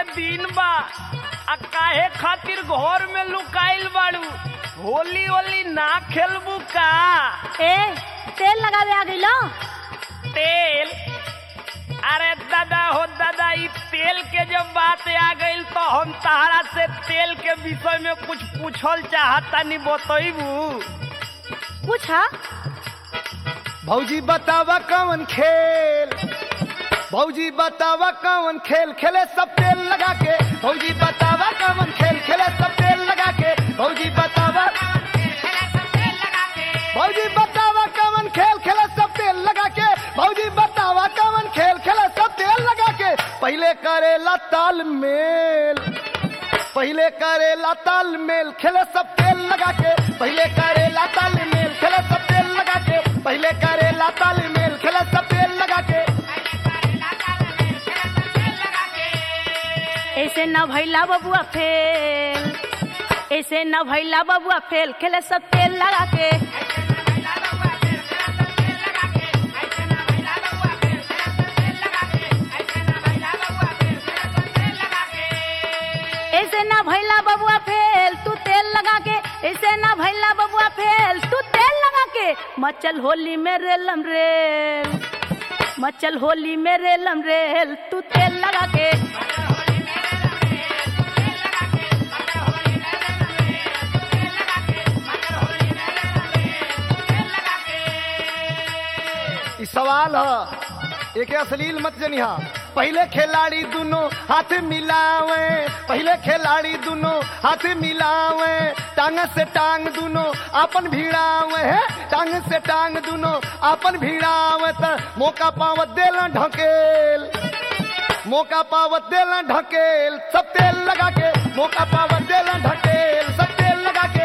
के दिन बा आ काहे खातिर घर में लुकाइल बाड़ू होली होली ना खेलबू का ए तेल लगावे आ गइलो तेल अरे दादा हो दादा ई तेल के जब बात आ गइल तो हम तहरा से तेल के विषय में कुछ पूछल चाहता नहीं बतैबू पूछा भौजी बतावा कौन खेल भौजी बतावा कौन खेल खेले सब तेल लगा के भौजी बतावा कौन खेल खेले सब तेल लगा के भौजी बतावा भौजी बतावा कौन खेल खेले सब तेल लगा के भौजी बतावा कौन खेल खेले सब तेल लगा के पहले करेला तालमेल पहले करेला तालमेल खेले सब तेल लगा के पहले करेला तालमेल खेले सब तेल लगा के पहले करेला तालमेल खेले सब तेल लगा के ऐसे न भैला बबुआ फेल ऐसे न भैला बबुआ फेल खेले सब तेल लगा के ऐसे ना भैला बबुआ फेल तू तेल लगा के ऐसे ना भैला बबुआ फेल तू तेल लगा के मचल होली में रेलम रेल मचल होली में रेलम रेल तू तेल लगा के ई सवाल ह एक अश्लील मत जनिहा पहले खिलाड़ी दोनों हाथ मिलावे पहले खिलाड़ी दोनों हाथ मिलावे टांग से टांग दोनों अपन भिड़ावे है टांग से टांग दोनों अपन भिड़ावे त मौका पावत देला ढकेल मौका पावत देला ढकेल सब तेल लगा के मौका पावत देला ढकेल सब तेल लगा के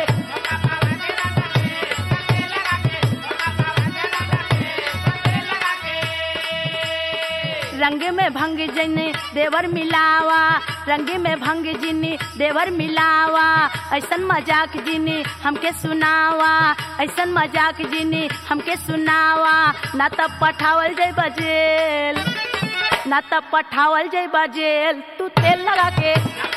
रंग में भंग जिनी देवर मिलावा रंग में भंग जिनी देवर मिलावा ऐसन मजाक जिनी हमके सुनावा ऐसन मजाक जिनी हमके सुनावा ना तब पठावल जाई बजेल ना तब पठावल जाई बजेल तू तेल लगा के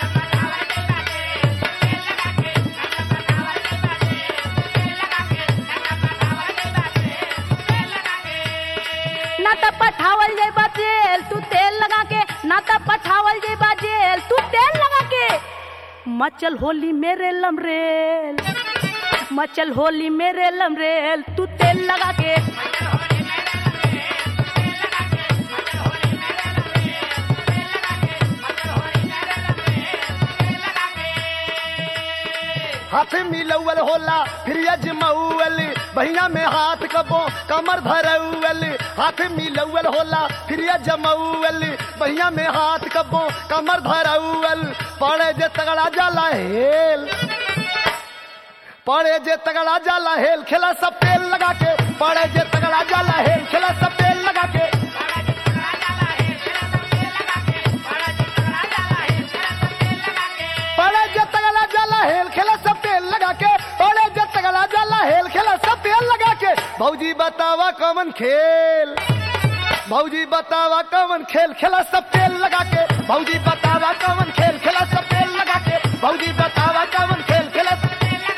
ना तब पठावल जाई बजेल तू तेल लगा के ना तब पठावल जाई बजेल तू तेल लगा के मचल होली मेरे लमरेल मचल होली मेरे लमरेल तू तेल लगा के हाथ मिलौल होला फिर अजमौल बहिया में हाथ कबो कमर धरौल हाथ मिलौल होला फिर अजमौल बहिया में हाथ कबो कमर धरौल पड़े जे तगड़ा जाला हेल पड़े जे तगड़ा जाला हेल खेला सब तेल लगा के पड़े जे तगड़ा जाला हेल खेला सब तेल लगा के पड़े जे तगड़ा जाला हेल खेला सब तेल लगा के पड़े जे तगड़ा जाला हेल खेला सब तेल लगा के भौजी बतावा कौन खेल भौजी बतावा कौन खेल खेला सब तेल लगा के भौजी बतावा कौन खेल खेला सब तेल लगा के भौजी बतावा कौन खेल खेला सब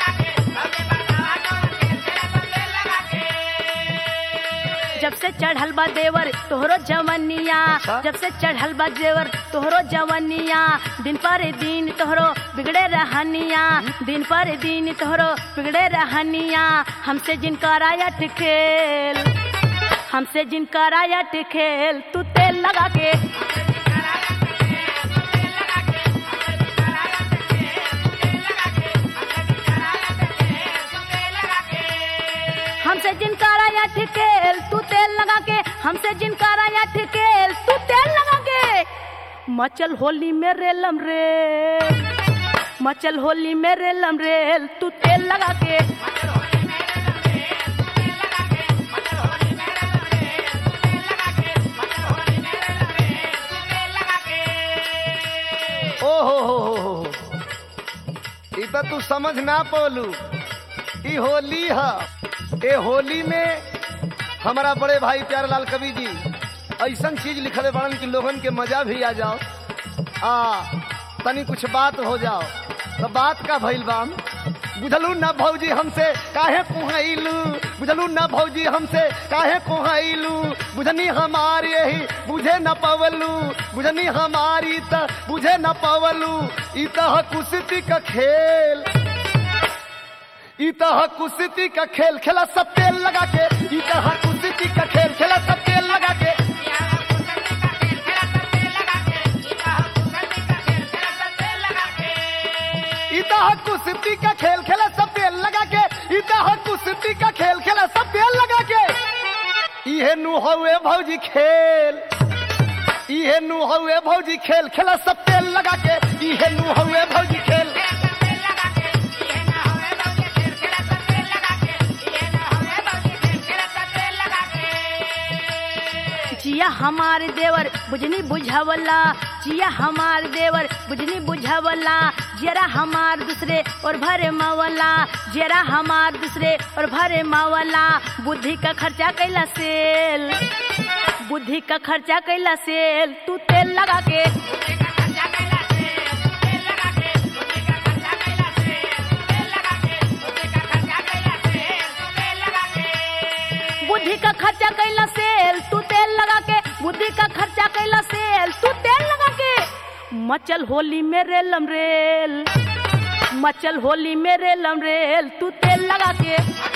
जब से चढ़ल बा देवर तोहरो जवनिया जब से चढ़ल बा देवर तोहरो जवनिया दिन पर दिन तोहरो बिगड़े रहनिया दिन पर दिन तोहरो बिगड़े रहनिया हमसे जिनका रायट खेल हमसे जिनका रायट खेल तू तेल लगा के हमसे जिनका राया ठिकेल तू तेल लगा के हमसे जिनका राया ठिकेल तू तेल लगा के मचल होली में रेलम रेल मचल होली में रेलम रेल तू तेल लगा के ओ हो हो हो हो हो। ई तो तू समझ ना पोलू ई होली ह ए होली में हमारा बड़े भाई प्यारेलाल कवि जी ऐसन चीज लिखले बाड़न कि लोगन के मजा भी आ जाओ आ तनी कुछ बात हो जाओ तो बात का भइल बाम बुझलू ना भौजी हमसे काहे कुहाइलू बुझलू ना भौजी हमसे काहे कुहाइलू बुझनी हमारी यही बुझे न पवलू बुझनी हमारी त बुझे न पवलू ई तह कुश्ती का खेल ई तह कुश्ती का खेल खेला सब तेल लगा के ई तह कुश्ती का खेल खेला सब तेल लगा के इता कुश्ती का खेल खेला सब तेल लगा के इता कुश्ती का खेल खेला सब तेल लगा के इहे नु हवे भौजी खेल इहे नु हवे भौजी खेल खेला सब तेल लगा के इहे नु हवे भौजी खेल जिया हमार देवर बुझनी बुझावला जिया हमार देवर बुझनी बुझावला जरा हमार दूसरे और भरे मावला जरा हमार दूसरे और भरे मावला बुद्धि का खर्चा कैला सेल बुद्धि का खर्चा कैला सेल तू तेल लगा के बुद्धि का खर्चा कैला सेल तू तेल लगा के बुद्धि का खर्चा कैला सेल तू तेल लगा के मचल होली में रेलम रेल मचल होली में रेलम रेल तू तेल लगा के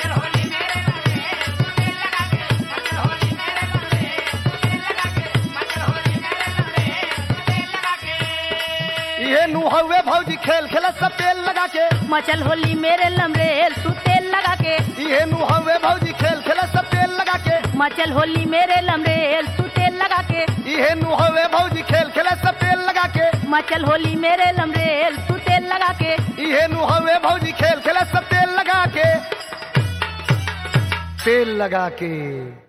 इहे नु हवे भौजी खेल खेला सब तेल लगा के मचल होली में रेलम रेल तू तेल लगा के इहे नु हवे भौजी खेल खेला सब तेल लगा के मचल होली में रेलम रेल तू तेल लगा के इहे नु हवे भौजी खेल खेला सब तेल लगा के मचल होली में रेलम रेल तू तेल लगा के इहे नु हवे भौजी खेल खेला सब तेल लगा के तेल लगा के